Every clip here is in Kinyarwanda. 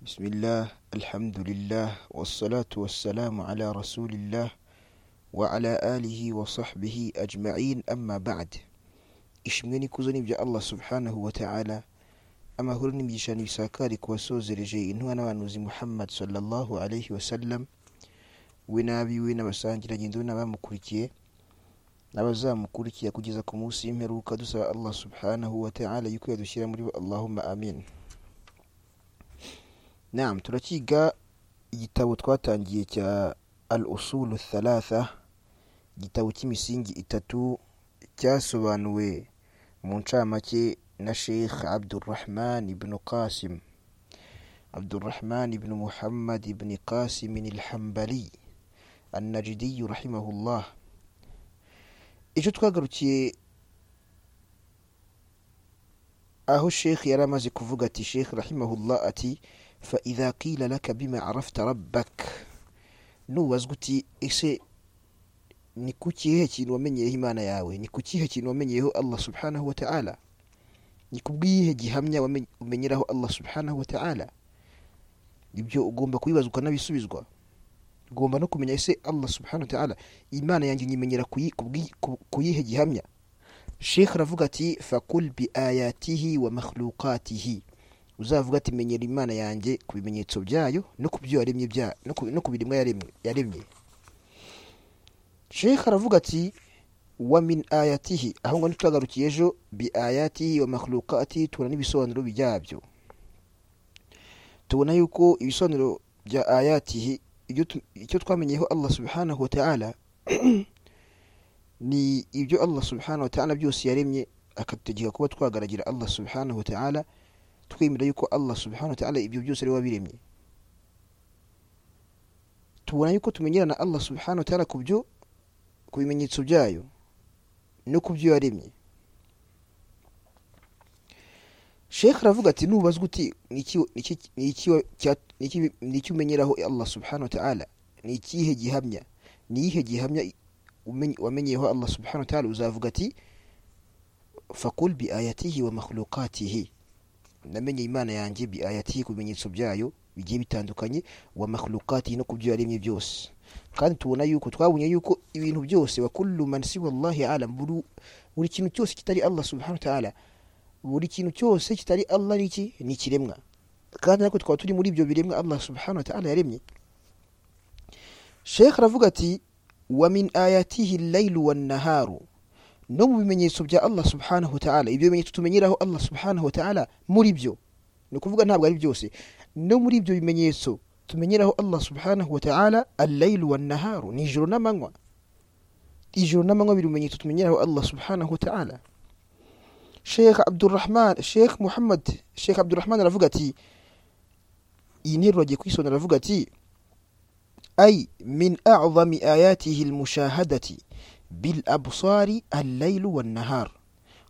بسم الله الحمد لله والصلاة والسلام على رسول الله وعلى آله وصحبه أجمعين أما بعد ishimwe kuzana ibya Allah subhanahu wa ta'ala amahoro n'imigisha n'ibisakari ku basozereje intumwa n'abahanuzi Muhammad sallallahu alayhi wa sallam we n'abiwe n'abasangirangendo we n'abamukurikiye n'abazamukurikira kugeza ku munsi w'imperuka dusaba Allah subhanahu wa ta'ala yuko yadushyira muri bo Allahumma amin naam turakiga igitabo twatangiye cya al usulu thalatha igitabo cy'imisingi itatu cyasobanuwe mu ncamake na sheikh abdurrahman ibn qasim abdurrahman ibn muhammad ibn qasim alhambali النجدي رحمه الله icyo twagarukiye aho sheikh yari amaze kuvuga ati sheikh rahimahullah ati فإذا قيل لك بما عرفت ربك نوبazwa uti ese ni ku kihe kintu wamenyeyeho imana yawe ni ku kihe kintu wamenyeyeho allah subhanahu wataala ni ku bw'iyihe gihamya umenyeraho allah subhanahu wataala ibyo ugomba kubibazwa ukanabisubizwa ugomba no kumenya ese allah subhanahu wataala imana yanjye nyimenyera ku yihe gihamya sheikh aravuga ati fakul biayatihi wa makhlukatihi uzavuga ati menyera imana yanjye ku bimenyetso byayo no ku byo yaremye no ku biremwa yaremye sheikh aravuga ati wa min ayatihi aho ngo ntitwagarukiye ejo bi ayatihi wa makhlukatihi tubona n'ibisobanuro byabyo tubona yuko ibisobanuro bya ayatihi icyo twamenyeyeho allah subhanahu wa ta'ala ni ibyo allah subhanahu wa ta'ala byose yaremye akadutegeka kuba twagaragira allah subhanahu wa ta'ala twemera yuko allah subhanahu wa ta'ala ibyo byose ari wabiremye tubona yuko tumenyera na allah subhanahu wa ta'ala ku byo ku bimenyetso byayo no ku byo yaremye sheikh aravuga ati nubazwa uti ni iki umenyeraho allah subhanahu wa ta'ala ni ikihe gihamya ni iyihe gihamya wamenyeyeho allah subhanahu wa ta'ala uzavuga ati fakul bi ayatihi wa makhlukatihi namenye imana yanjye bi ayati ku bimenyetso byayo bigiye bitandukanye wa makhlukati no ku byo yaremye byose kandi tubona yuko twabonye yuko ibintu byose wa kullu man siwa Allah alam buri kintu cyose kitari Allah subhanahu wa ta'ala buri kintu cyose kitari Allah ni iki ni kiremwa kandi natwe twaba turi muri ibyo biremwa Allah subhanahu wa ta'ala yaremye Sheikh aravuga ati wa min ayatihi al-lailu wan-naharu no mu bimenyetso bya allah subhanahu wa ta'ala ibyo bimenyetso tumenyeraho allah subhanahu wa ta'ala muri byo ni ukuvuga ntabwo ari byose no muri ibyo bimenyetso tumenyeraho allah subhanahu wa ta'ala alaylu wa naharu ni ijoro n'amanywa ijoro n'amanywa biri bimenyetso tumenyeraho allah subhanahu wa ta'ala sheikh abdurrahman sheikh muhammad sheikh abdurrahman aravuga ati iyi nteruro agiye kuyisonera aravuga ati ay min a'zami ayatihi almushahadati bil abusari alaylu wan nahar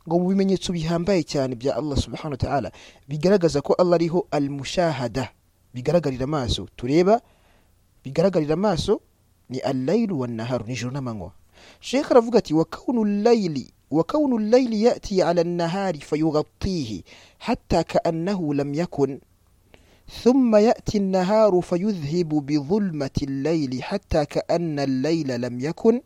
ngo mu bimenyetso bihambaye cyane bya Allah subhanahu wa ta'ala bigaragaza ko Allah ariho al mushahada bigaragarira amaso tureba bigaragarira amaso ni alaylu wan nahar nijoro n'amanywa Sheikh aravuga ati wa kaunu layli wa kaunu layli yati ala an-nahari fayughatihi hatta ka'annahu lam yakun ثم يأتي النهار فيذهب بظلمة الليل حتى كأن الليل لم يكن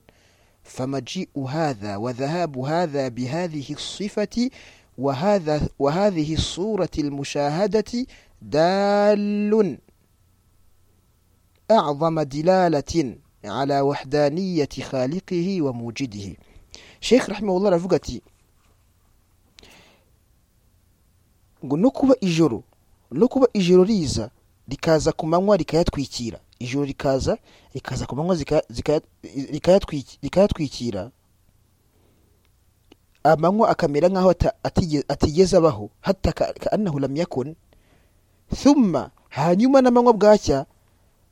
فمجيء هذا وذهاب هذا بهذه الصفة وهذا وهذه الصورة المشاهدة دال أعظم دلالة على وحدانية خالقه وموجده شيخ رحمه الله رفقتي no kuba ijoro no kuba ijoro riza rikaza ku manywa rikayatwikira ijoro rikaza rikaza ku manywa rikayatwikira amanywa akamera nk'aho atigeze abaho hataka anahu lamyakun thumma hanyuma n'amanywa bwacya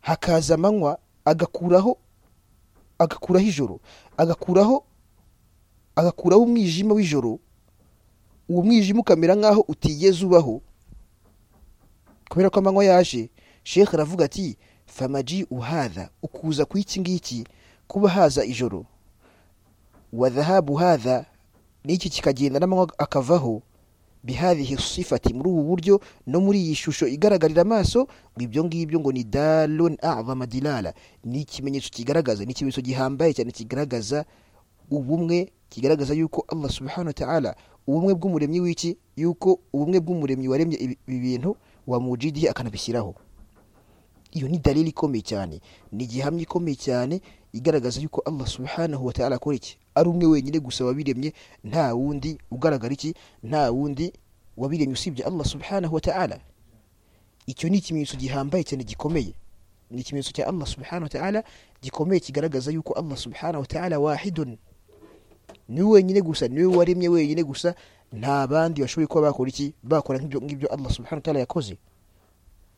hakaza amanywa agakuraho agakuraho ijoro agakuraho agakuraho umwijima w'ijoro uwo mwijima ukamera nk'aho utigeze ubaho kubera ko amanywa yaje sheikh aravuga ati famaji uhaza ukuza kw'iki ngiki kuba haza ijoro wa dhahabu hadha n'iki kikagenda n'amanywa akavaho bihadhihi sifati muri ubu buryo no muri iyi shusho igaragarira amaso ngo ibyo ngibyo ngo ni dalun a'zama dilala ni ikimenyetso kigaragaza ni ikimenyetso gihambaye cyane kigaragaza ubumwe kigaragaza yuko Allah subhanahu wa ta'ala ubumwe bw'umuremyi w'iki yuko ubumwe bw'umuremyi waremye ibi ibi bintu wamujidihi akanabishyiraho iyo ni dalili ikomeye cyane ni igihamya ikomeye cyane igaragaza yuko Allah subhanahu wa ta'ala akora iki ari umwe wenyine gusa wabiremye nta wundi ugaragara iki nta wundi wabiremye usibye Allah subhanahu wa ta'ala icyo ni ikimenyetso gihambaye cyane gikomeye ni ikimenyetso cya Allah subhanahu wa ta'ala gikomeye kigaragaza yuko Allah subhanahu wa ta'ala wahidun ni we wenyine gusa ni we waremye wenyine gusa nta bandi bashoboye kuba bakora iki bakora nk'ibyo ngibyo Allah subhanahu wa ta'ala yakoze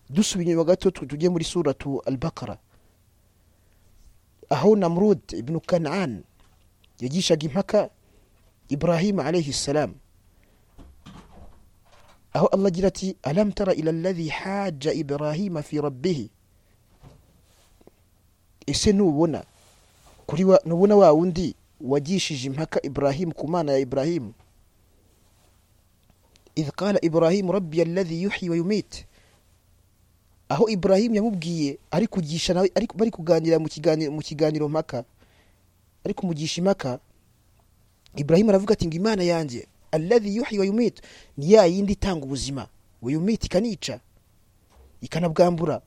dusubiye inyuma gato tu- tujye muri suratu al-Baqara aho Namrud ibn Kanaan yagishaga impaka Ibrahim alayhi salam aho Allah agira ati alam tara ila alladhi hajja Ibrahim fi rabbih ese nubona kuri wa nubona wa wundi wagishije impaka Ibrahim ku mana ya Ibrahim idh qala Ibrahim rabbi alladhi yuhyi wa yumit aho Ibrahim yamubwiye ari kugisha nawe ari bari kuganira mu kiganiro mu kiganiro mpaka ari kumugisha impaka Ibrahim aravuga ati ngo imana yanjye alladhi yuhyi wa yumit ni ya yindi itanga ubuzima wa yumit ikanica ikanabwambura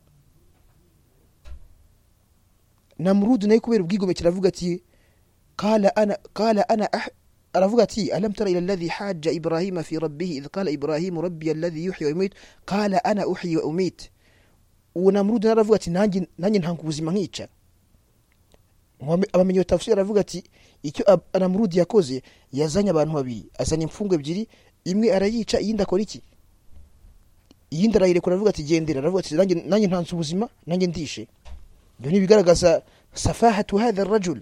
Namrud naye kubera ubwigomeke aravuga ati قال أنا قال أنا أح... رفقتي ألم تر إلى الذي حاج إبراهيم في ربه إذ قال إبراهيم ربي الذي يحيي ويميت قال أنا أحيي وأميت ونمرود رفقتي نانجي نانجي نهانكو زمانيتشا abamenye iyo tafsiri aravuga ati icyo Ab- namurudi yakoze yazanye abantu babiri azanye imfungwa ebyiri imwe arayica iyindi akora iki iyindi arayirekura aravuga ati gendera aravuga ati nanjye nanjye ntanze ubuzima nanjye ndishe ibyo ni ibigaragaza safahatu hadha rajul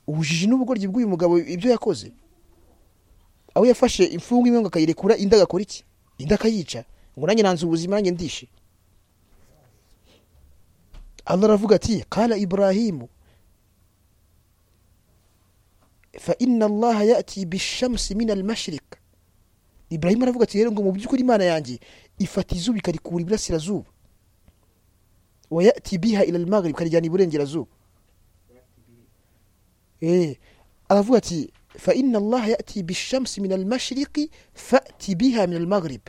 ubujiji n'ubugoryi bw'uyu mugabo ibyo yakoze aho yafashe imfungwa imwe ngo akayirekura indi agakora iki indi akayica ngo nanjye nanze ubuzima nanjye ndishe Allah aravuga ati kala Ibrahimu fa inna Allah yati bishamsi min al-mashriq Ibrahim aravuga ati rero ngo mu by'ukuri imana yanjye ifata izuba ikarikura iburasirazuba wa yati biha ila al-maghrib ikarijyana iburengerazuba Eh, aravuga ati fa inna allaha yati bishamsi min almashriqi fati biha min almaghrib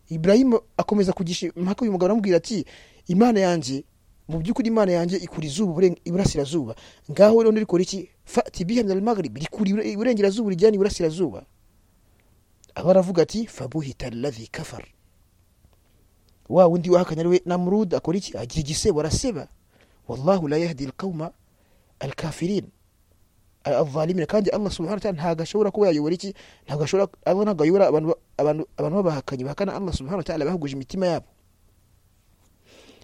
ibrahimu akomeza kugisha impaka uyu mugabo aramubwira ati imana yanjye mu by'ukuri imana yanjye ikura izuba iburen- iburasirazuba ngaho rero ndirikora iki fati biha min almaghrib rikura ibure- iburengerazuba urijyana iburasirazuba aba aravuga ati fabuhita alladhi kafar wa wundi wahakanya ariwe namrud akora iki agira igisebo araseba wallahu la yahdi alqauma alkafirin abalimira kandi Allah subhanahu wa ta'ala ntago ashobora kuba yayobora iki ntago ashobora Allah ntago ayobora abantu ba- abantu abantu babahakanye bahakana Allah subhanahu wa ta'ala bahuguje imitima yabo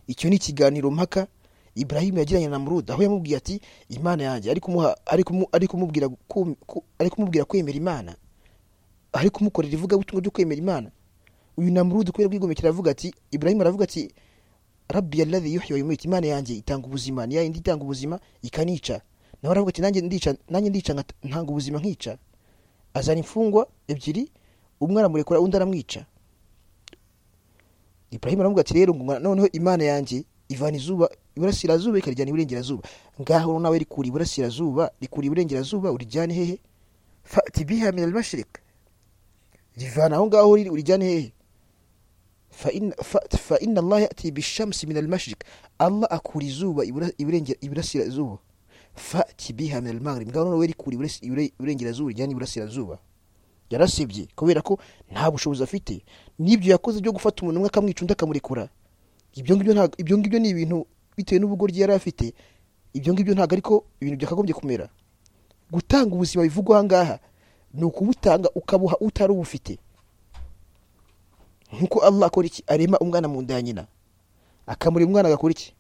icyo ni ikiganiro mpaka Ibrahim yagiranye na Namrud aho yamubwiye ati imana yanjye ari kumuha ari kumu ari kumubwira kum- ku- ari kumubwira kwemera imana ari kumukorera ivuga butumwa byo kwemera imana uyu Namrud kubera bwigomekera avuga ati Ibrahim aravuga ati rabbi alladhi yuhyi wa yumit imana yanjye itanga ubuzima ni yindi itanga ubuzima ikanica nawe aravuga ati nanjye ndica nanjye ndica nkat- ntanga ubuzima nkica azana imfungwa ebyiri umwe aramurekura undi aramwica Ibrahim aravuga ati rero ngo noneho imana yanjye ivana izuba iburasirazuba ikarijyana iburengerazuba ngaho nawe rikura iburasirazuba rikura iburengerazuba urijyane hehe fati biha min al-mashriq rivana aho ngaho riri urijyane hehe فإن, ف- فإن الله يأتي بالشمس من المشرق الله أكوري زوبا إبرسل زوبا فأتي بها من المغرب ngaho noneho rikura iburengera zuba rijyana iburasirazuba yarasibye kubera ko nta bushobozi afite n'ibyo yakoze byo gufata umuntu umwe akamwica undi akamurekura ibyo ngibyo ntago- ibyo ngibyo ni ibintu bitewe n'ubugoryi yari afite ibyo ngibyo ntabwo ariko ibintu byakagombye kumera gutanga ubuzima bivugwa aha ngaha ni ukubutanga ukabuha utari ubufite nkuko Allah akora iki arema umwana mu nda ya nyina akamurema umwana agakora iki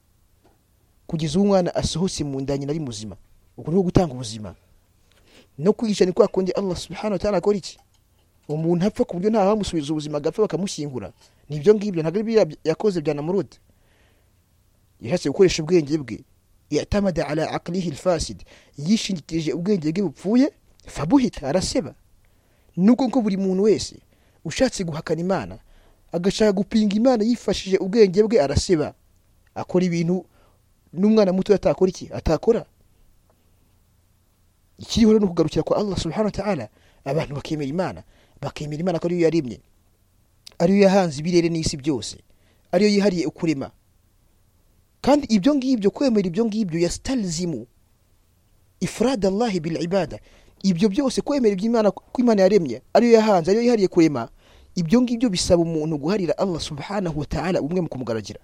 kugeza uwo umwana asohotse mu nda ya nyina ari muzima ubwo ni gutanga ubuzima no kwigisha ni kwa kundi Allah subhanahu wa ta'ala akora iki umuntu apfa ku buryo nta wamusubiza ubuzima agapfa bakamushyingura ni ibyo ngibyo ntabwo ari ibyo yakoze bya namurudi yashatse gukoresha ubwenge bwe yatamada ala aqlihi alfasid yishingikirije ubwenge bwe bupfuye fabuhita araseba ni uko ko buri muntu wese ushatse guhakana imana agashaka gupinga imana yifashishije ubwenge bwe arasiba akora ibintu n'umwana muto atakora iki atakora ikiriho rero ni ukugarukira kwa allah subhanahu wa ta'ala abantu bakemera imana bakemera imana ko ariyo yaremye ariyo yahanze ibirere n'isi byose ariyo yihariye ukurema kandi ibyo ngibyo kwemera ibyo ngibyo ya sitarizimu ifurada allahi bil ibada ibyo byose kwemera iby'imana ko imana yaremye ariyo yahanze ariyo yihariye kurema ibyo ngibyo bisaba umuntu guharira allah subhanahu wa ta'ala umwe mu kumugaragira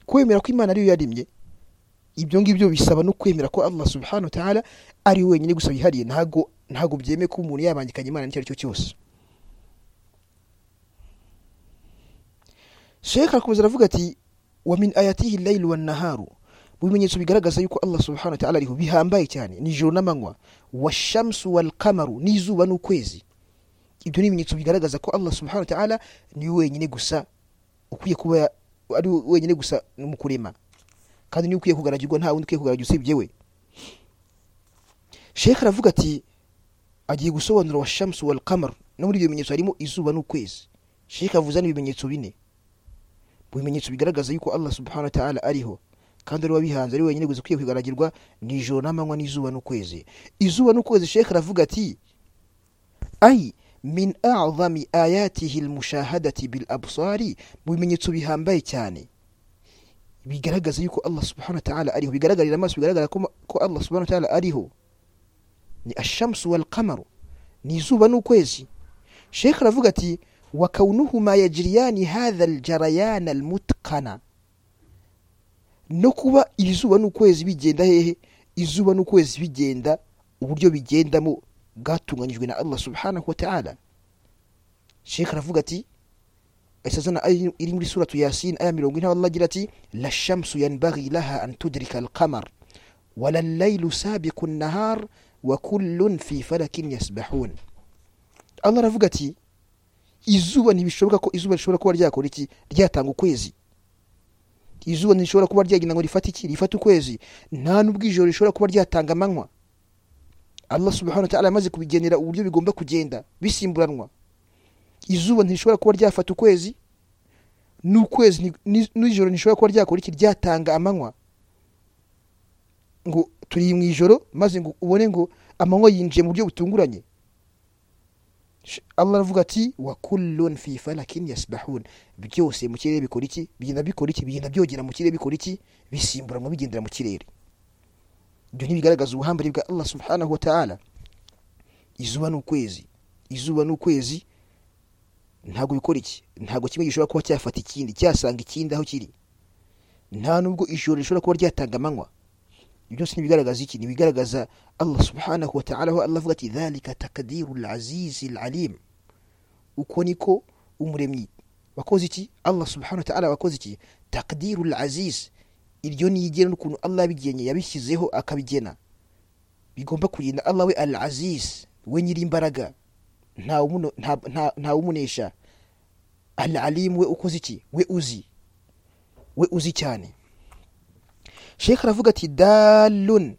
kwemera ko imana ariyo yaremye ibyo ngibyo bisaba no kwemera ko allah subhanahu wa ta'ala ari wenyine gusa yihariye ntago ntago byemeye ko umuntu yabangikanya imana n'icyo ari cyo cyose shekh arakomeza aravuga ati wa min ayatihi lailu wannaharu mu bimenyetso bigaragaza yuko allah subhanahu wa ta'ala ariho bihambaye cyane nijoro n'amanywa washamsu walkamaru n'izuba n'ukwezi ibyo ni ibimenyetso bigaragaza ko allah subhanahu wa ta'ala ni wenyine gusa ukwiye kuba ari wenyine gusa mu kurema kandi niwe ukwiye kugaragirwa nta wundi ukwiye kugaragirwa usibye we shekh aravuga ati agiye gusobanura wa shamsu wal kamar no muri ibyo bimenyetso harimo izuba n'ukwezi shekh avuza n'ibimenyetso bine mu bimenyetso bigaragaza yuko allah subhanahu wa ta'ala ariho kandi ari wabihanze ari wenyine gusa ukwiye kugaragirwa nijoro n'amanywa n'izuba n'ukwezi izuba n'ukwezi shekh aravuga ati ay min a'zami ayatihi almushahadati bil absari mu bimenyetso bihambaye cyane bigaragaza yuko Allah subhanahu wa ta'ala ariho bigaragarira amaso bigaragara ko Allah subhanahu wa ta'ala ariho ni ashamsu wal qamaru ni izuba n'ukwezi Sheikh aravuga ati wa kaunuhuma yajriyani hadha al jarayan al mutqana no kuba iri zuba n'ukwezi bigenda hehe izuba n'ukwezi bigenda uburyo bigendamo bwatunganyijwe na Allah subhanahu wa ta'ala Sheikh aravuga ati isazana iri muri suratu yasin aya mirongo ine Allah agira ati la shamsu yanbaghi laha an tudrika alqamar wala allailu sabiqu nnahar wa kullun fi falakin yasbahun Allah aravuga ati izuba ntibishoboka ko izuba rishobora kuba ryakora iki ryatanga ukwezi izuba ntishobora kuba ryagenda ngo rifate iki rifate ukwezi nta n'ubwijoro rishobora kuba ryatanga amanywa Allah subhanahu wa ta'ala amaze kubigenera uburyo bigomba kugenda bisimburanwa izuba ntishobora kuba ryafata ukwezi n'ukwezi n'ijoro ntishobora kuba ryakora iki ryatanga amanywa ngo turi mu ijoro maze ngo ubone ngo amanywa yinjiye mu buryo butunguranye Allah aravuga ati wa kullun fi falakin yasbahun byose mu kirere bikora iki bigenda bikora iki bigenda byogera mu kirere bikora iki bisimburanwa bigendera mu kirere ibyo ntibigaragaza ubuhambire bwa Allah subhanahu wa ta'ala izuba n'ukwezi izuba n'ukwezi ntabwo bikora iki ntabwo kimwe gishobora kuba cyafata ikindi cyasanga ikindi aho kiri nta nubwo ijoro rishobora kuba ryatanga amanywa byose ntibigaragaza iki ntibigaragaza allah subhanahu wa ta'ala aho allah avuga ati dhalika takadiru azizi alim uko niko umuremyi wakoze iki allah subhanahu wa ta'ala wakoze iki takadiru aziz iryo ni igena n'ukuntu allah yabigenye yabishyizeho akabigena bigomba kugenda allah we al aziz we nyir'imbaraga ntawumunesha alalimu we ukoze iki we uzi we uzi cyane shekh aravuga ati dalun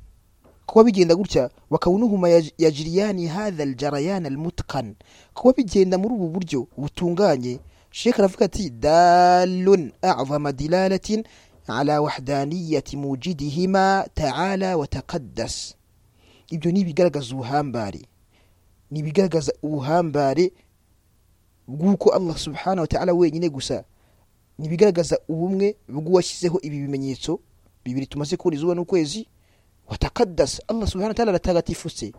kuba bigenda gutya bakawunuhuma yajiriyani hadha aljarayan almutkan kuba bigenda muri ubu buryo butunganye shekh aravuga ati dalun azama dilalatin ala wahdaniyati mujidihima taala watakaddas ibyo ni ibigaragaza ubuhambare ni ibigaragaza ubuhambare bw'uko allah subhanahu wa ta'ala wenyine gusa ni ibigaragaza ubumwe bw'uwashyizeho ibi bimenyetso bibiri tumaze kubona izuba n'ukwezi watakadasa allah subhanahu wa ta'ala aratagatifuse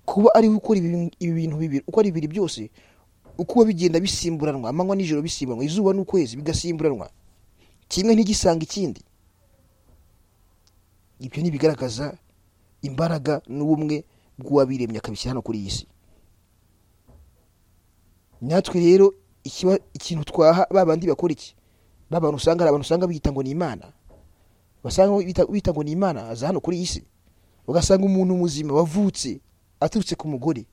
kuba ari we ukora ibi bintu bibiri uko ari bibiri byose uko bigenda bisimburanwa amanywa n'ijoro bisimburanwa izuba n'ukwezi bigasimburanwa kimwe ntigisanga ikindi ibyo ni ibigaragaza imbaraga n'ubumwe bw'uwabiremye akabishyira hano kuri iyi si natwe rero ikintu twaha ba bandi bakora iki ba bantu usanga hari abantu usanga biyita ngo ni imana basanga bita ngo ni imana aza hano kuri iyi si ugasanga umuntu muzima wavutse aturutse ku mugore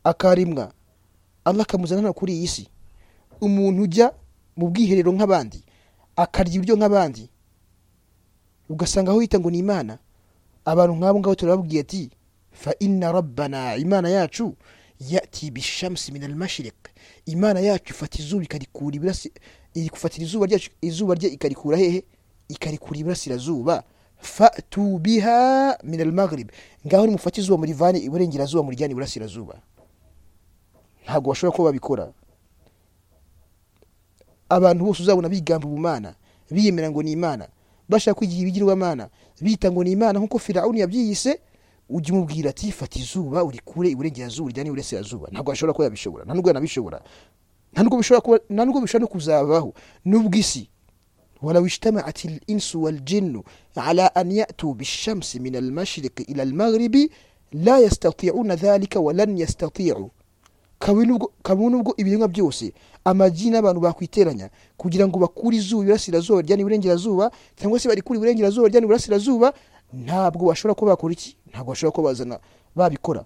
akaremwa allah akamuzana hano kuri iyi si umuntu ujya mu bwiherero nk'abandi akarya ibiryo nk'abandi ugasanga aho yita ngo ni imana abantu nk'abo ngabo turababwiye ati fa inna rabbana imana yacu yati bishamsi min almashriq imana yacu ifata izuba ikarikura ibirasi igufatira izuba ryacu izuba rye ikarikura hehe ikarikura iburasirazuba fatu biha min almaghrib ngaho nimufate izuba murivane iburengerazuba murijyane iburasirazuba ntabwo bashobora kuba babikora abantu bose uzabona bigamba ubumana biyemera ngo ni imana bashaka kwigira ibigirwamana bita ngo ni imana nk'uko firawuni yabyiyise ujya umubwira ati fata izuba urikure iburengerazuba urijyane iburasirazuba ntabwo ashobora kuba yabishobora nta nubwo yanabishobora nta nubwo bishobora kuba nta nubwo bishobora no kuzabaho nubwo isi ولو اجتمعت الإنس والجن على أن يأتوا بالشمس من المشرق إلى المغرب لا يستطيعون ذلك ولن يستطيعوا kabone ubwo ibiremwa byose amagi n'abantu bakwiteranya kugira ngo bakure izuba iburasirazuba ryane iburengerazuba cyangwa se barikure iburengerazuba ryane iburasirazuba ntabwo bashobora kuba bakora iki ntabwo bashobora kuba bazana babikora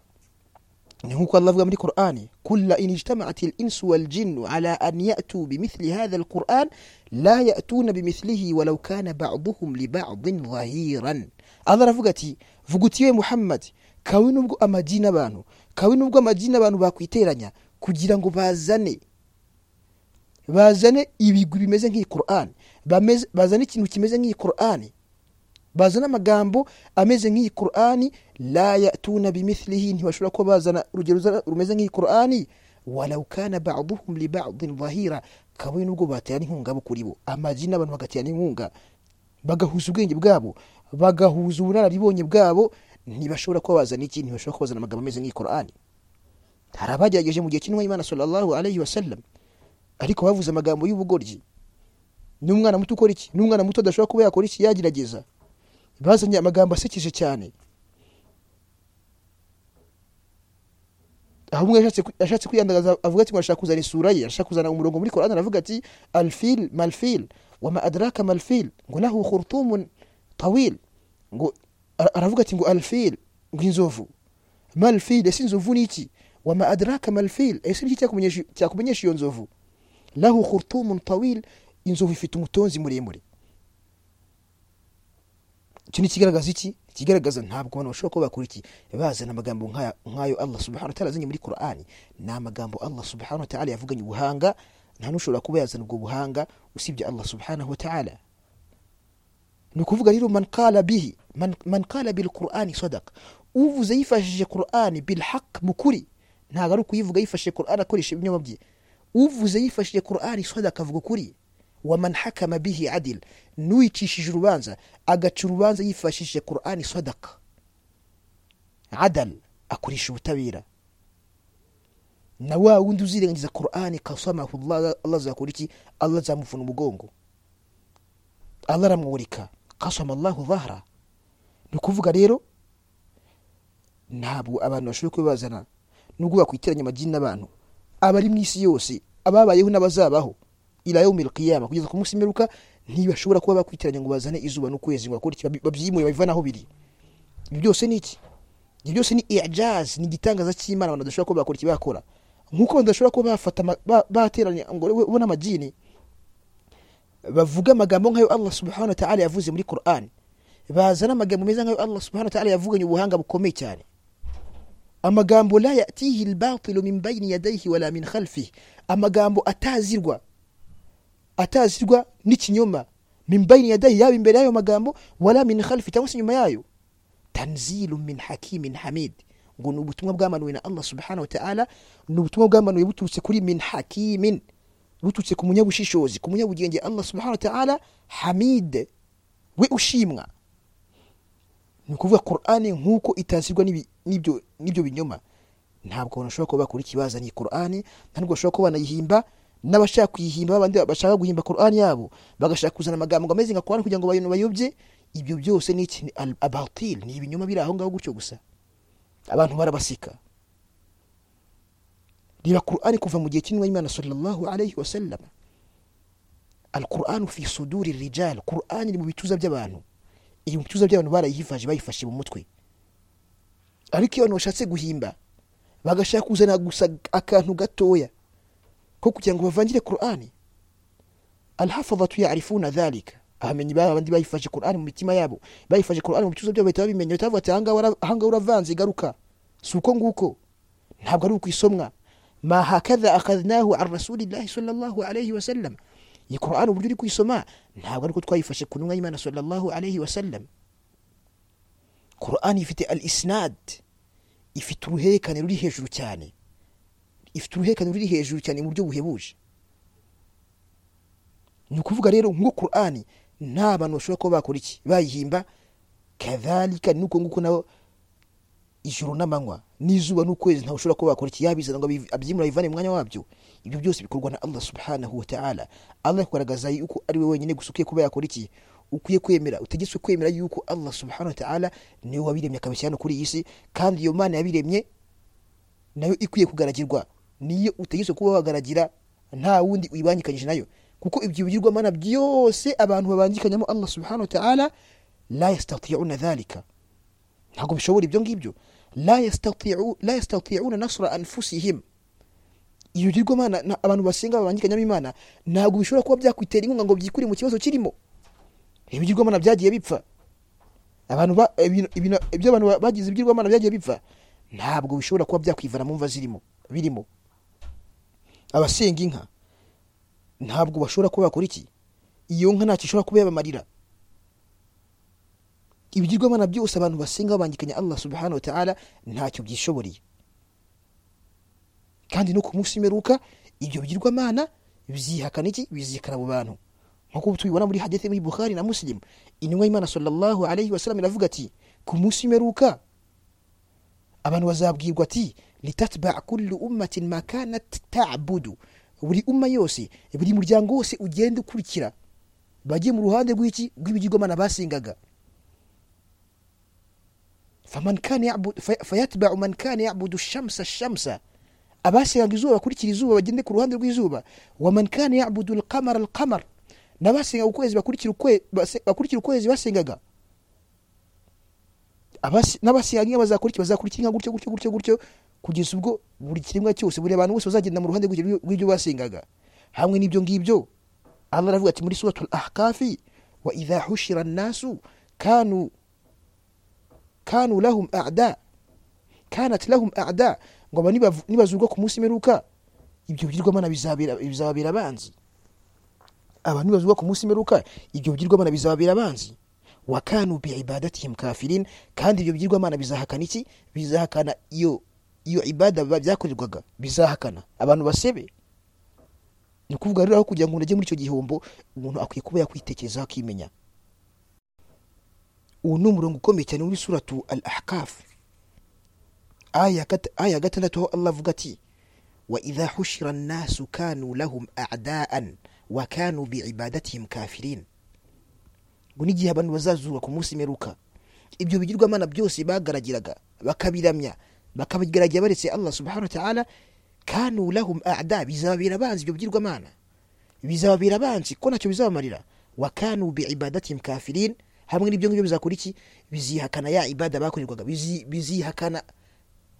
ni nk'uko Allah avuga muri Qur'ani kulla in ijtama'at al-insu wal-jinnu ala an ya'tu bimithli hadha al-Qur'an la ya'tuna bimithlihi walau kana ba'dhum li ba'dhin dhahiran Allah aravuga ati vuga uti we Muhammad kawe nubwo amagi n'abantu kawe nubwo amagi n'abantu bakwiteranya kugira ngo bazane bazane ibigwi bimeze nk'iyi Qur'an Bameze- bazane ikintu kimeze nk'iyi Qur'ani bazana amagambo ameze nk'iyi qur'ani la yatuna bimithlihi ntibashobora kuba bazana urugero ruza- rumeze nk'iyi qur'ani walau kana ba'duhum li ba'din dhahira kabone nubwo baterana inkunga bo kuri bo amaji n'abantu bagaterana inkunga bagahuza ubwenge bwabo bagahuza ubunararibonye bwabo ntibashobora kuba bazana iki ntibashobora kuba bazana amagambo ameze nk'iyi qur'ani hari abagerageje mu gihe cy'intumwa y'imana sallallahu alayhi wasallam ariko bavuze amagambo y'ubugoryi n'umwana muto ukora iki n'umwana muto adashobora kuba yakora iki yagerageza bazanye amagambo asekeje cyane aho umwe yashatse ku- yashatse kwiyandagaza avuga ati ngo arashaka kuzana isura ye arashaka kuzana umurongo muri korani aravuga ati alfil malfil wama adraka malfil ngo lahu khurtumun tawil ngo ara- aravuga ati ngo alfil ngo inzovu malfil ese inzovu ni iki wama adraka malfil ese ni iki cyakumenyesha- cyakumenyesha iyo nzovu lahu khurtumun tawil inzovu ifite umutonzi muremure icyo ni ikigaragaza iki ikigaragaza ntabwo abantu bashobora kuba bakora iki bazana amagambo nk'aya- nk'ayo allah subhanahu wa ta'ala azanye muri qur'ani ni amagambo allah subhanahu wa ta'ala yavuganye ubuhanga nta n'ushobora kuba yazana ubwo buhanga usibye allah subhanahu wa ta'ala ni ukuvuga rero man qala bihi man, man qala bil qur'ani sadaka uvuze yifashishije qur'ani bil haq mu kuri ntabwo ari ukuyivuga yifashishije qur'ani akoresha ibinyoma bye uvuze yifashishije qur'ani sadaka avuga ukuri wa man hakama bihi adil n'uwicishije urubanza agaca urubanza yifashishije qur'ani sadaka adal akoresha ubutabera na wa wundi uzirengagiza qur'ani kasamahullah allah azakora iki allah azamuvuna umugongo allah aramwurika kasama allahu dhahra ni ukuvuga rero ntabwo abantu bashobora kuba bazana nubwo bakwiteranya amagini n'abantu abari mu isi yose ababayeho n'abazabaho ila yaumil qiyama kugeza ku munsi w'imperuka ntibashobora kuba bakwiteranya ngo bazane izuba n'ukwezi ngo bakore iki, babi- babyimure babivane aho biri ibi byose ni iki ibyo byose ni ijazi ni igitangaza cy'imana abantu badashobora kuba bakora iki bakora nk'uko abantu badashobora kuba bafata ama- ba- bateranya ngo ubona amagini bavuga amagambo nk'ayo Allah subhanahu wa ta'ala yavuze muri Qur'an bazana amagambo meza nk'ayo Allah subhanahu wa ta'ala yavuganye ubuhanga bukomeye cyane amagambo la yatihi albatilu min bayni yadayhi wala min khalfihi amagambo atazirwa atazirwa n'ikinyoma min bayni yadayhi yaba imbere y'ayo magambo wala min khalfi cyangwa se nyuma yayo tanzilu min hakimin hamid ngo ni ubutumwa bwamanuwe na Allah subhanahu wa ta'ala ni ubutumwa bwamanuwe buturutse kuri min hakimin buturutse ku munyabushishozi ku munyabugenge Allah subhanahu wa ta'ala hamid we ushimwa ni ukuvuga qur'ani nk'uko itazirwa n'ibi- n'ibyo n'ibyo binyoma ntabwo abantu bashobora kuba bakora ikibaza ni qur'ani nta nubwo bashobora kuba banayihimba n'abashaka kuyihimba babandi bashaka guhimba qur'ani yabo bagashaka kuzana amagambo ngo ameze nka qur'ani kugira ngo bayino bayobye ibyo byose ni iki? ni al- abatil ni ibinyoma biri aho ngaho gutyo gusa abantu barabasika reba qur'ani kuva mu gihe cy'intumwa y'imana sallallahu alayhi wa sallam alqur'anu fi suduri rijal qur'ani iri mu bituza by'abantu iri mu bituza by'abantu barayihifaje bayifashe mu mutwe ariko iyo abantu bashatse guhimba bagashaka kuzana gusa akantu gatoya ko kugira ngo bavangire qur'ani alhafadhatu yarifuna dhalika ahamenya ba bandi bayifashe korani mu mitima yabo bayifashe korani mu bicuzo byabo bahita babimenya bahita bavuga ati ahangaha ura- ahangaha uravanze garuka si uko nguko ntabwo ari ukwisomwa ma hakadha akhadnahu an rasulillahi sallallahu alayhi wa sallam iyi korani uburyo uri kuyisoma ntabwo ari uko twayifashe ku ntumwa y'imana sallallahu alayhi wa sallam korani ifite al isnad ifite uruhererekane ruri hejuru cyane ifite uruhererekane ruri hejuru cyane mu buryo buhebuje ni ukuvuga rero nko korani nta bantu bashobora kuba bakora iki bayihimba kadhalika nuko nguko nabo ijoro n'amanywa n'izuba n'ukwezi ntawe ushobora kuba wakora iki yabizana ngo abiv- abyimure abivane mu mwanya wabyo ibyo byose bikorwa na allah subhanahu wa ta'ala allah kugaragaza yuko ari we wenyine gusa ukwiye kuba yakora iki ukwiye kwemera utegetswe kwemera yuko allah subhanahu wa ta'ala niwe wabiremye akabishyira hano kuri iyi si kandi iyo mana yabiremye nayo ikwiye kugaragirwa niyo utegetswe kuba wagaragira nta wundi uyibangikanyije nayo kuko ibyo bigirwamana byose abantu babangikanyamo allah subhanahu wa ta'ala la yastatiuna dhalika ntabwo bishobora ibyo ngibyo la yastati'u- la yastati'una nasra anfusihim iyo bigirwamana na- abantu basenga babangikanyamo imana ntabwo bishobora kuba byakwitera inkunga ngo byikurire mu kibazo kirimo ibigirwamana byagiye bipfa abantu ba- ibintu- ibintu- ibyo abantu ba- bagize ibigirwamana byagiye bipfa ntabwo bishobora kuba byakwivana mu mva zirimo birimo abasenga inka ntabwo bashobora kuba bakora iki iyo nka ntacyo ishobora kuba yabamarira ibigirwamana byose abantu basenga babangikanya allah subhanahu wa ta'ala ntacyo byishoboreye kandi no ku munsi w'imperuka ibyo bigirwamana bizihakana iki bizihakana abo bantu nk'uko tubibona muri hadithi muri bukhari na muslim intumwa y'imana sallallahu alayhi wasallam iravuga ati ku munsi w'imperuka abantu bazabwirwa ati litatba kullu ummatin ma kanat tabudu buri umma yose buri muryango wose ugenda ukurikira bajye mu ruhande rw'iki rw'ibigirwamana basengaga faman kana yabud fayatba'u man kana yabudu shamsa shamsa abasengaga izuba bakurikira izuba bagende ku ruhande rw'izuba wa man kana yabudu alqamara alqamar n'abasengaga ukwezi bakurikira ukwe- base- bakurikira ukwezi basengaga Abase- n'abasengaga inka bazakurikira bazakurikira inka gutyo gutyo gutyo gutyo kugeza ubwo buri kiremwa cyose buri abantu bose bazagenda mu ruhande rw'icyo- rw'ibyo basengaga hamwe n'ibyo ngibyo allah aravuga ati muri suratul ahkafi wa idha hushira annasu kanu kanu lahum a'da kanat lahum a'da ngo aba nibav- nibazurwa ku munsi meruka ibyo bigirwamana bizabera bizababera abanzi aba nibazurwa ku munsi meruka ibyo bigirwamana bizababera abanzi wa kanu biibadatihim kafirin kandi ibyo bigirwamana bizahakana iki bizahakana iyo iyo ibada ba- byakorerwaga bizahakana abantu basebe ni ukuvuga rero aho kugira ngo umuntu ajye muri icyo gihombo umuntu akwiye kuba yakwitekerezaho akimenya uwo ni umurongo ukomeye cyane muri suratu al ahkafu aya gat- aya ya gatandatu aho allah avuga ati wa idha hushira annasu kanu lahum a'daan wa kanu biibadatihim kafirin ngo n'igihe abantu bazazurwa ku munsi meruka ibyo bigirwamana byose bagaragiraga bakabiramya bakabigaragira baretse allah subhanahu wa ta'ala kanu lahum a'da bizababera abanzi ibyo bigirwamana bizababera abanzi ko ntacyo bizabamarira wa kanu biibadatihim kafirin hamwe n'ibyo ngibyo bizakora iki bizihakana ya ibada bakorerwaga bizi- bizihakana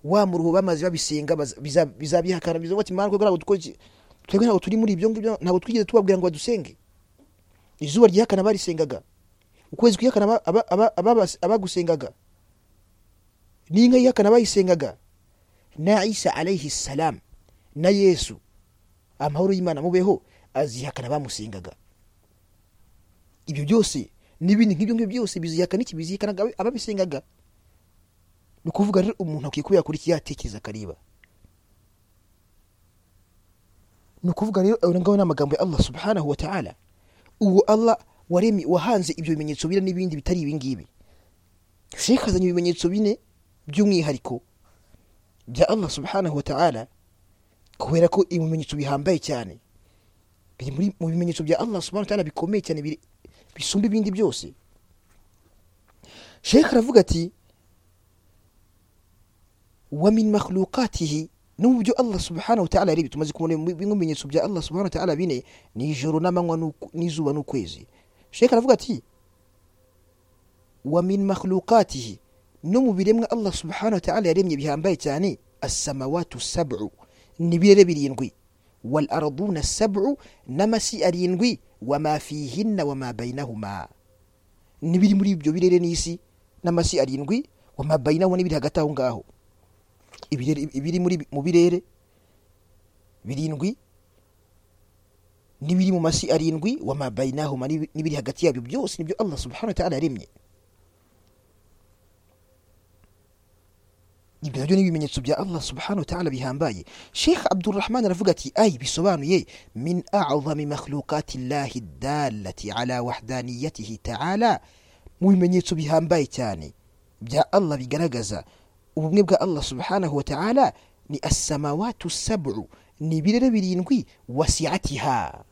wa muruho bamaze babisenga baza- biza- bizabihakana bizavuga ati mwana twebwe ntabwo dukora iki twebwe ntabwo turi muri ibyo ngibyo ntabwo twigeze tubabwira ngo badusenge izuba ryihakana barisengaga ukwezi kwihakana aba- aba- aba- ababas- abagusengaga n'inka yihakana bayisengaga na isa alayhi salam na yesu amahoro y'imana mubeho azihakana bamusengaga ibyo byose n'ibindi nk'ibyo ngibyo byose bizihakana iki bizihakana aba- ababisengaga ni ukuvuga rero umuntu akwiye kuba yakora iki yatekereza akareba ni ukuvuga rero ayo ngaho ni amagambo ya allah subhanahu wa ta'ala uwo allah waremye wahanze ibyo bimenyetso bine n'ibindi bitari ibingibi shekh azanye ibimenyetso bine by'umwihariko bya allah subhanahu wa ta'ala kubera ko ibi bimenyetso bihambaye cyane biri muri mu bimenyetso bya allah subhanahu wa ta'ala bikomeye cyane biri- bisumba ibindi byose shekh aravuga ati wa min makhlukatihi no mu byo allah subhanahu wa ta'ala yarebye tumaze kubona bimwe mu bimenyetso bya allah subhanahu wa ta'ala bine ni ijoro n'amanywa n'uku- n'izuba n'ukwezi sheka aravuga ati wa min makhlukatihi no mu biremwa allah subhanahu wa ta'ala yaremye bihambaye cyane asamawatu sab'u ni birere birindwi wal arduna sab'u n'amasi arindwi wama fihinna wama bayinahuma n'ibiri muri ibyo birere n'isi n'amasi arindwi wama bayinahuma n'ibiri hagati aho ngaho ibirere- ibiri muri mu birere birindwi n'ibiri mu masi arindwi wama bayinahuma n'ibi- n'ibiri hagati yabyo byose nibyo allah subhanahu wa ta'ala yaremye ibyo nabyo ni ibimenyetso bya allah subhanahu wa ta'ala bihambaye sheikh abdurrahman aravuga ati ay bisobanuye min a'zami makhlukati llahi dalati ala wahdaniyatihi ta'ala mu bimenyetso bihambaye cyane bya allah bigaragaza ubumwe bwa allah subhanahu wa ta'ala ni asamawatu sab'u ni ibirere birindwi wasiatiha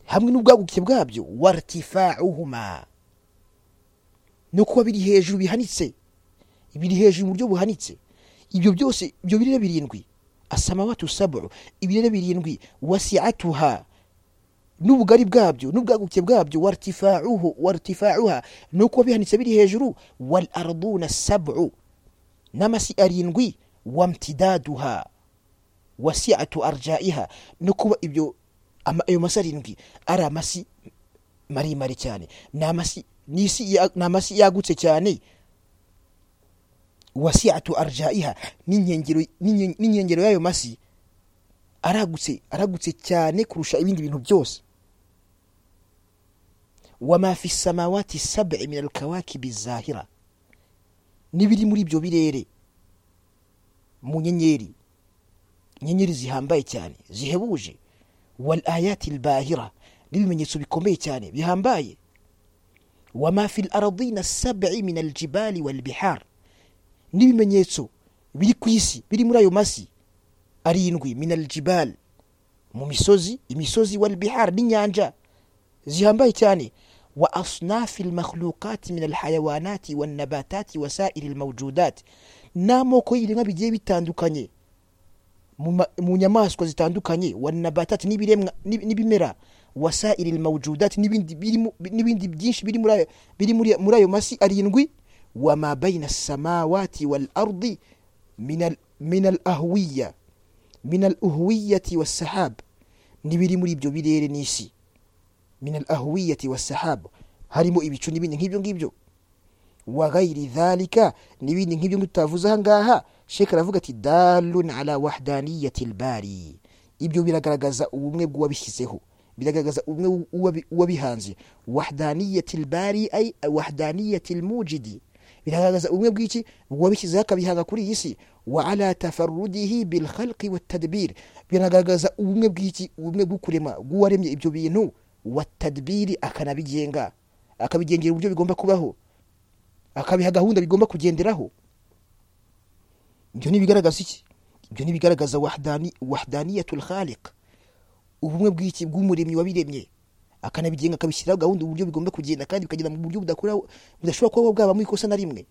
hamwe n'ubwaguke bwabyo wartifauhuma no kuba biri hejuru bihanitse biri hejuru mu buryo buhanitse ibyo byose ibyo birere birindwi asamawatu sabu ibirere birindwi wasiatuha n'ubugari bwabyo n'ubwaguke bwabyo wartifauhu wartifauha no kuba bihanitse biri hejuru wal arduna sabu n'amasi arindwi wamtidaduha wasiatu arjaiha no kuba ibyo ama- ayo masi arindwi ari amasi maremare cyane ni amasi n'isi ya- ni amasi yagutse cyane wasiatu arjaiha n'inkengero n'inyen- n'inkengero y'ayo masi aragutse aragutse cyane kurusha ibindi bintu byose wama fi samawati sab'i min alkawakibi zahira n'ibiri muri ibyo birere mu nyenyeri inyenyeri zihambaye cyane zihebuje wal ayati albahira n'ibimenyetso bikomeye cyane bihambaye wama fi lardina sabi min aljibali walbihar n'ibimenyetso biri ku isi biri muri ayo masi arindwi min aljibal mu misozi imisozi walbihar n'inyanja zihambaye cyane wa asnafi almakhluqat min alhayawanati wannabatati wasairi almawjudat n'amoko y'ibiremwa bigiye bitandukanye mu ma- mu nyamaswa zitandukanye wanabatati n'ibiremwa- n'ib- n'ibimera wasairi almawjudati n'ibindi birimo- n'ibindi byinshi biri muri ayo- biri muri- muri ayo masi arindwi wama baina samawati wal ardi min al ahwiya min al uhwiyati wassahab n'ibiri muri ibyo birere n'isi min al ahwiyati wassahab harimo ibicu n'ibindi nk'ibyo ngibyo wa ghairi dhalika n'ibindi nk'ibyo tutavuze aha ngaha sheka aravuga ati dalun ala wahdaniyati lbari ibyo biragaragaza ubumwe bw'uwabishyizeho biragaragaza ubumwe w'uwabi- w'uwabihanze wahdaniyati lbari ay wahdaniyati lmujidi biragaragaza ubumwe bw'iki bw'uwabishyizeho akabihanga kuri iyi si wa ala tafarudihi bilkhalqi watadbir biragaragaza ubumwe bw'iki ubumwe bw'ukurema bw'uwaremye ibyo bintu watadbiri akanabigenga akabigengera uburyo bigomba kubaho akabiha gahunda bigomba kugenderaho ibyo ntibigaragaza iki ibyo ntibigaragaza wahdani wahdaniyatul khaliq ubumwe bw'iki bw'umuremyi wabiremye akanabigenga akabishyiraho gahunda uburyo bigomba kugenda kandi bikagenda mu buryo budakora budashobora kuba bwabamo ikosa na rimwe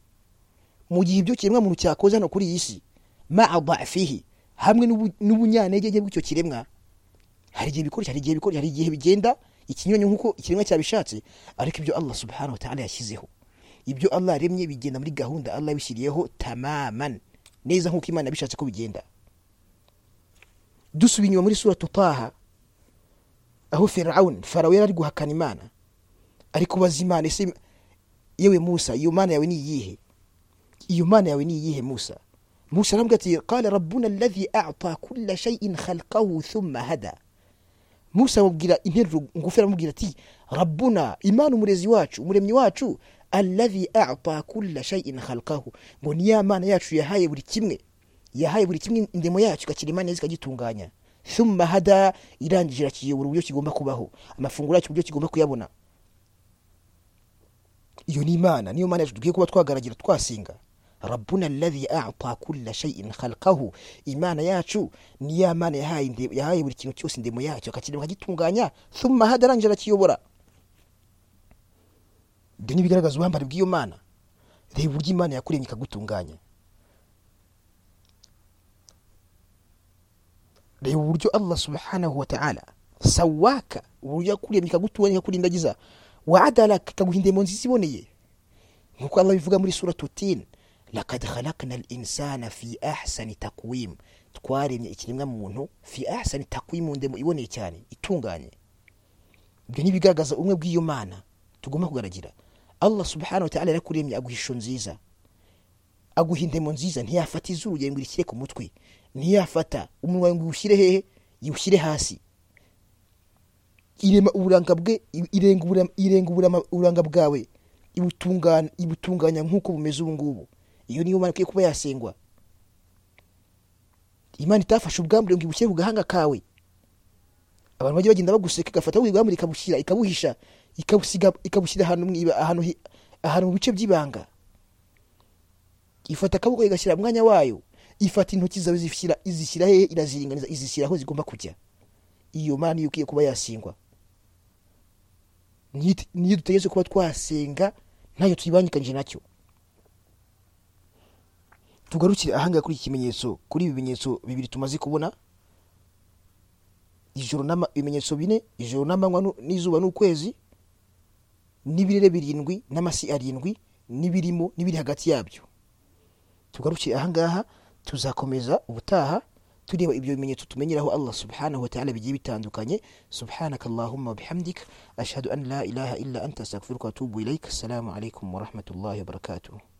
mu gihe ibyo kiremwa muntu cyakoze hano kuri iyi si maa dhafihi hamwe n'ubu- n'ubunyantegenke bw'icyo kiremwa hari igihe bikora hari igihe bikora hari igihe bigenda ikinyuranyo nk'uko ikiremwa cyabishatse ariko ibyo allah subhanahu wa ta'ala yashyizeho ibyo allah yaremye bigenda muri gahunda allah yabishyiriyeho tamaman neza nk'uko imana yabishatse ko bigenda dusubiye inyuma muri suratu taha aho firawuni farawo yari ari guhakana imana ari kubaza imana ese yewe musa iyo mana yawe ni iyihe iyo mana yawe ni iyihe musa musa arambwira ati qala rabbuna alladhi a'ta kulla shay'in khalqahu thumma hada musa amubwira interuro ngufi aramubwira ati rabbuna imana umurezi wacu umuremyi wacu alladhi a'ta kulla shay'in khalqahu ngo ni ya mana yacu yahaye buri kimwe yahaye buri kimwe indemo yacyo ikakirima neza ikagitunganya thumma hada irangije irakiyobora uburyo kigomba kubaho amafunguro yacyo uburyo kigomba kuyabona iyo ni imana niyo mana yacu dukwiye kuba twagaragira twasenga rabbuna alladhi a'ta kulla shay'in khalqahu imana yacu ni ya mana yahaye inde- yahaye buri kintu cyose indemo yacyo akakirema akagitunganya thumma hada arangije arakiyobora ibyo ntibigaragaza ubuhambane bw'iyo mana reba uburyo imana yakuremye ikagutunganya reba uburyo allah subhanahu wataala sawaka uburyo yakuremye ikagutuwe ikakurindagiza wa adalaka ikaguha indemo nziza iboneye nkuko allah bivuga muri suratu tin lakad khalakna linsana fi ahsani takwim twaremye ikiremwa muntu fi ahsani takwim mu ndemo iboneye cyane itunganye ibyo ntibigaragaza umwe bw'iyo mana tugomba kugaragira allah subhanahu wa ta'ala yarakuremye aguha ishusho nziza aguha indemo nziza ntiyafata izuru yawe ngo irishyire ku mutwe ntiyafata umunwa wawe ngo iwushyire hehe iwushyire hasi irema uburanga bwe irenga uburama- irenga uburama- uburanga bwawe ibutungana- ibutunganya nk'uko bumeze ubu ngubu iyo niyo mana ikwiye kuba yasengwa imana itafashe ubwambure ngo ibushyire ku gahanga kawe abantu bajya bagenda baguseka igafata buri bwambure ikabushyira ikabuhisha ikabusiga ikabushyira ahantu mu iba- ahantu hi- ahantu mu bice by'ibanga ifata akaboko igashyira mu mwanya wayo ifata intoki zawe zishyira izishyira hehe iraziringaniza izishyira aho zigomba kujya iyo mana niyo ikwiye kuba yasingwa Niyit- niyo dutegetse kuba twasenga ntayo tuyibangikanyije nacyo tugarukire ahangaha kuri iki kimenyetso kuri ibi bimenyetso bibiri tumaze kubona ijoro n'ama- ibimenyetso bine ijoro n'amanywa nu- n'izuba n'ukwezi n'ibirere birindwi n'amasi arindwi n'ibirimo n'ibiri hagati yabyo tugarukire ahangaha tuzakomeza ubutaha tureba ibyo bimenyetso tumenyeraho allah subhanahu wa ta'ala bigiye bitandukanye subhanaka allahumma bihamdik ashhadu an la ilaha illa anta astaghfiruka wa atubu ilaik assalamu alaikum wa rahmatullahi wa barakatuh